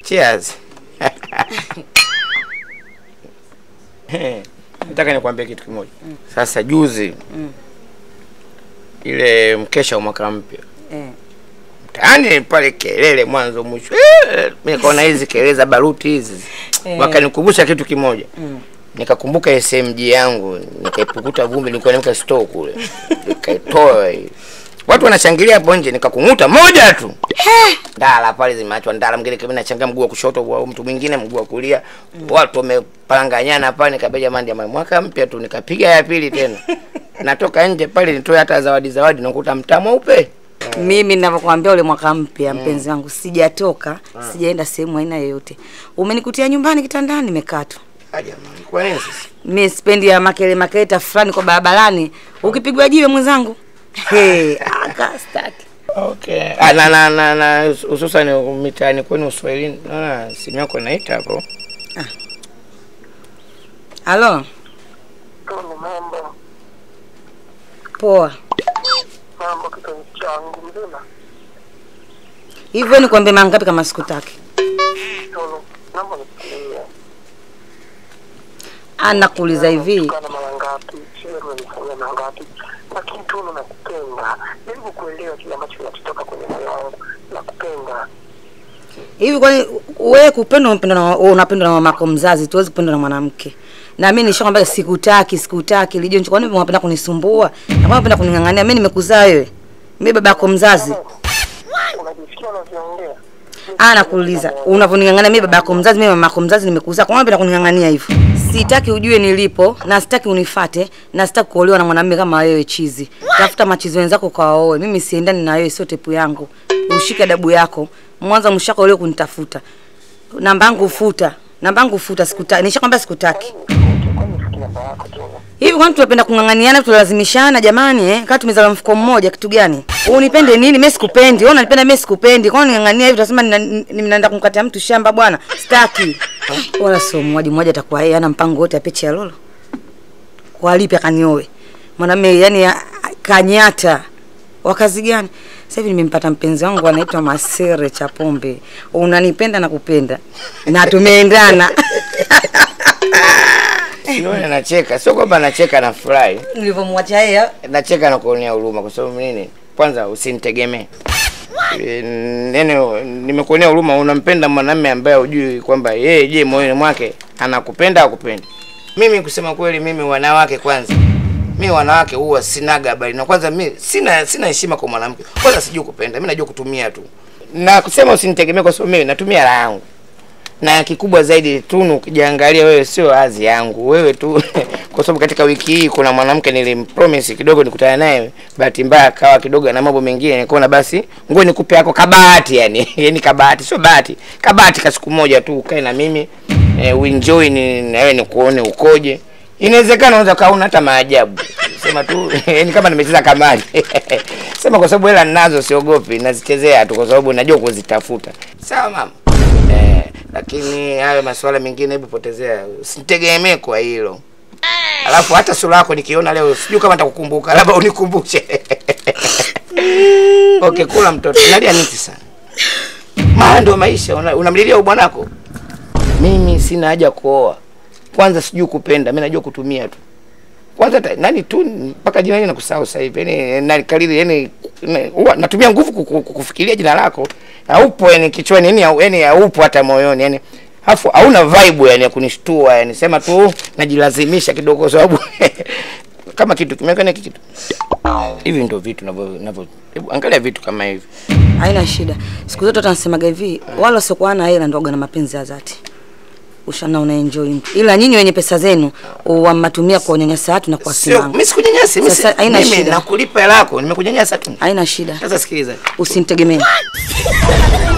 Cheers. Nataka nikwambie kitu kimoja. Sasa juzi ile mkesha wa mwaka mpya Eh. mtaani pale kelele mwanzo mwisho, Eh, mimi nikaona hizi kelele za baruti hizi Eh. wakanikumbusha kitu kimoja Mm. nikakumbuka SMG yangu nikaipukuta vumbi, nilikuwa nimeka store kule, nikaitoa hii. Watu wanashangilia hapo nje, nikakung'uta moja tu ndala pale zimeachwa ndala, mwingine kama nachanga mguu wa kushoto wa mtu mwingine mguu wa kulia, watu wamepanganyana pale. Nikaambia jamani, jamani, mwaka mpya tu, nikapiga ya pili tena natoka nje pale nitoe hata zawadi zawadi, nakuta mtaa mweupe Mimi ninavyokuambia ule mwaka mpya mpenzi wangu sijatoka, sijaenda sehemu aina yoyote. Umenikutia nyumbani kitandani nimekaa tu. Ah, jamani, kwa nini sasa? Mimi sipendi ya makele makeleta fulani kwa barabarani. Ukipigwa jiwe mwenzangu. Hey, aka staki. Okay. Ah, na na na, na hususan mitaani kwenu Uswahilini, naona simu yako inaita hapo. Halo, Tunu, mambo poa. mambo, kipenzi changu mzima. Hivyo ni kuambia mangapi kama sikutaki? Tunu, naomba nifikirie Anakuuliza hivi. kana mara ngapi, sio umenifanyia mara ngapi, lakini Tunu, nakupenda. Jaribu kuelewa kile ambacho kinatoka kwenye moyo wangu. Nakupenda. Hivi kwani wewe kupendwa unapendwa na unapendwa na mamako mzazi, tuwezi kupendwa na mwanamke. Na mimi nishakwambia sikutaki, sikutaki. Lijo kwani unapenda kunisumbua? Na kwani unapenda kuning'ang'ania? Mimi nimekuzaa wewe. Mimi baba yako mzazi. Unajisikia unavyoongea? Ah, nakuuliza. Unavyoning'ang'ania mimi baba yako mzazi, mimi mama yako mzazi nimekuzaa. Kwa nini unapenda kuning'ang'ania hivyo? Sitaki ujue nilipo na sitaki unifate na sitaki kuolewa na mwanamume kama wewe chizi. Tafuta machizi wenzako kwa waoe. Mimi siendani na wewe, sio tepu yangu. Ushike adabu yako. Mwanza mshako leo kunitafuta. Namba yangu futa. Namba yangu futa sikutaki. Nishakwambia sikutaki. Kwani fikia namba yako Tunu? Hivi kwani tunapenda kung'ang'aniana tulazimishana jamani eh? Kama tumezaliwa mfuko mmoja kitu gani? Unipende nini? Mimi sikupendi. Wewe unanipenda mimi sikupendi. Kwani ning'ang'ania hivi utasema nina- ninaenda kumkatia mtu shamba bwana? Sitaki. Wala sio mmoja mmoja atakuwa yeye ana mpango wote apeche ya lolo. Kwa lipi akanioe? Mwanamume yani ya- kanyata. Wa kazi gani? Sasa hivi nimempata mpenzi wangu anaitwa Masere Chapombe. Unanipenda na kupenda. Na tumeendana. Sione nacheka, sio kwamba nacheka na furahi, Nilivyomwacha yeye nacheka na kuonea huruma. Kwa sababu nini? Kwanza usinitegemee E, neno nimekuonea huruma. Unampenda mwanamume ambaye hujui kwamba yeye, je, moyoni mwake anakupenda au kupendi? Mimi kusema kweli, mimi wanawake kwanza, mimi wanawake huwa sinaga habari na kwanza, mimi sina sina heshima kwa mwanamke. Kwanza sijui kupenda, mimi najua kutumia tu, na kusema usinitegemee, kwa sababu mimi natumia raha yangu na kikubwa zaidi Tunu, ukijiangalia wewe sio azi yangu wewe tu kwa sababu katika wiki hii kuna mwanamke nilimpromise kidogo nikutana naye, bahati mbaya akawa kidogo na mambo mengine, nikaona basi ngoja nikupe yako kabahati, yani yani kabahati, sio bahati, kabahati ka siku moja tu ukae na mimi eh, uenjoy ni na wewe nikuone ukoje. Inawezekana unaweza kaona hata maajabu, sema tu yani kama nimecheza kamari sema, kwa sababu hela ninazo, siogopi, nazichezea tu kwa sababu najua kuzitafuta. Sawa mama. Eh, lakini hayo masuala mengine hebu potezea, usitegemee kwa hilo. Alafu hata sura yako nikiona leo sijui kama nitakukumbuka, labda unikumbushe. Okay, kula mtoto. Nalia niti sana. Maana ndio maisha, una- unamlilia bwanako. Mimi sina haja kuoa. Kwanza sijui kupenda, mimi najua kutumia tu. Kwanza ta, nani tu mpaka jina hili nakusahau sasa hivi. Yaani nani kalili yani na- huwa natumia nguvu kuku- kukufikiria jina lako. Haupo yani kichwani yani hau- yani haupo hata moyoni yani. Alafu hauna vibe yani ya kunishtua yani sema tu najilazimisha kidogo kwa sababu kama kitu kimeweka ni kitu. Hivi ndio vitu navyo navyo hebu angalia vitu kama hivi. Haina shida. Siku zote watu wanasemaga hivi, wala wasiokuwa na hela ndio waga na mapenzi ya dhati. Ushana una enjoy mtu. Ila nyinyi wenye pesa zenu wamatumia kwa unyanyasa watu na kwa Sio simanga. mimi sikunyanyasi, mimi si- Sasa, haina mimi shida. nakulipa hela yako, nimekunyanyasa tu. Haina shida. Sasa sikiliza. Usinitegemee.